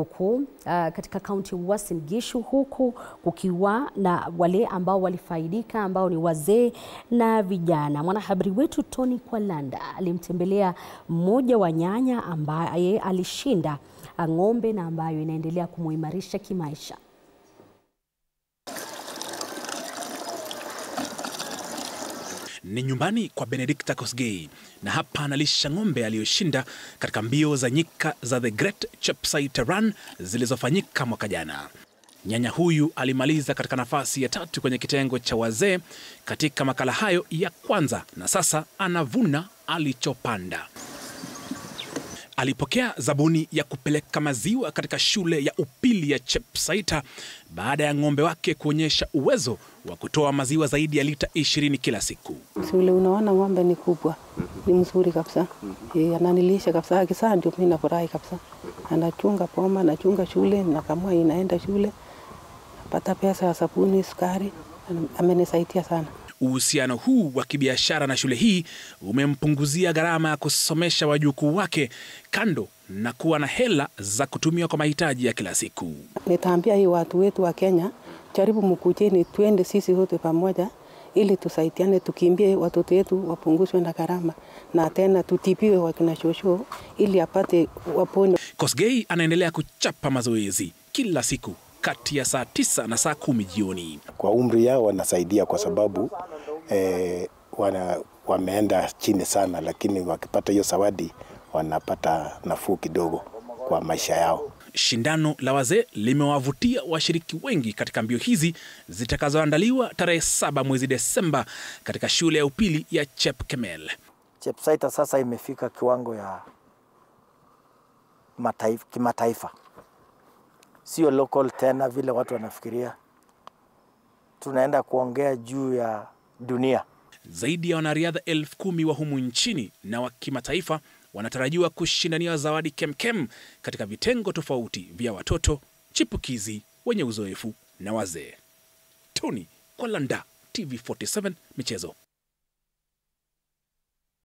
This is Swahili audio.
huku uh, katika kaunti ya Uasin Gishu, huku kukiwa na wale ambao walifaidika ambao ni wazee na vijana. Mwanahabari wetu Tony Kwalanda alimtembelea mmoja wa nyanya ambaye alishinda ng'ombe na ambayo inaendelea kumuimarisha kimaisha. Ni nyumbani kwa Benedicta Kosgei na hapa analisha ng'ombe aliyoshinda katika mbio za nyika za The Great Chepsait Run zilizofanyika mwaka jana. Nyanya huyu alimaliza katika nafasi ya tatu kwenye kitengo cha wazee katika makala hayo ya kwanza na sasa anavuna alichopanda. Alipokea zabuni ya kupeleka maziwa katika shule ya upili ya Chepsaita baada ya ng'ombe wake kuonyesha uwezo wa kutoa maziwa zaidi ya lita ishirini kila siku. Shule unaona ng'ombe ni kubwa, ni mzuri kabisa. E, ananilisha kabisa, akisaa ndio mimi nafurahi kabisa. Anachunga poma, anachunga shule, nakamua inaenda shule, napata pesa ya sabuni, sukari. Amenisaidia sana. Uhusiano huu wa kibiashara na shule hii umempunguzia gharama ya kusomesha wajukuu wake, kando na kuwa na hela za kutumia kwa mahitaji ya kila siku. Nitaambia hii watu wetu wa Kenya, jaribu mkujeni, twende sisi wote pamoja ili tusaidiane, tukimbie watoto wetu wapunguzwe na gharama, na tena tutibiwe wakina shosho ili apate wapone. Kosgei anaendelea kuchapa mazoezi kila siku kati ya saa tisa na saa kumi jioni. Kwa umri yao wanasaidia kwa sababu eh, wana, wameenda chini sana, lakini wakipata hiyo zawadi wanapata nafuu kidogo kwa maisha yao. Shindano la wazee limewavutia washiriki wengi katika mbio hizi zitakazoandaliwa tarehe saba mwezi Desemba katika shule ya upili ya Chepkemel. Chepsaita sasa imefika kiwango ya mataifa, kimataifa, sio local tena vile watu wanafikiria. Tunaenda kuongea juu ya dunia. Zaidi ya wanariadha elfu kumi wa humu nchini na wa kimataifa wanatarajiwa kushindania zawadi kemkem katika vitengo tofauti vya watoto, chipukizi, wenye uzoefu na wazee. Tony Kwalanda, TV47 Michezo.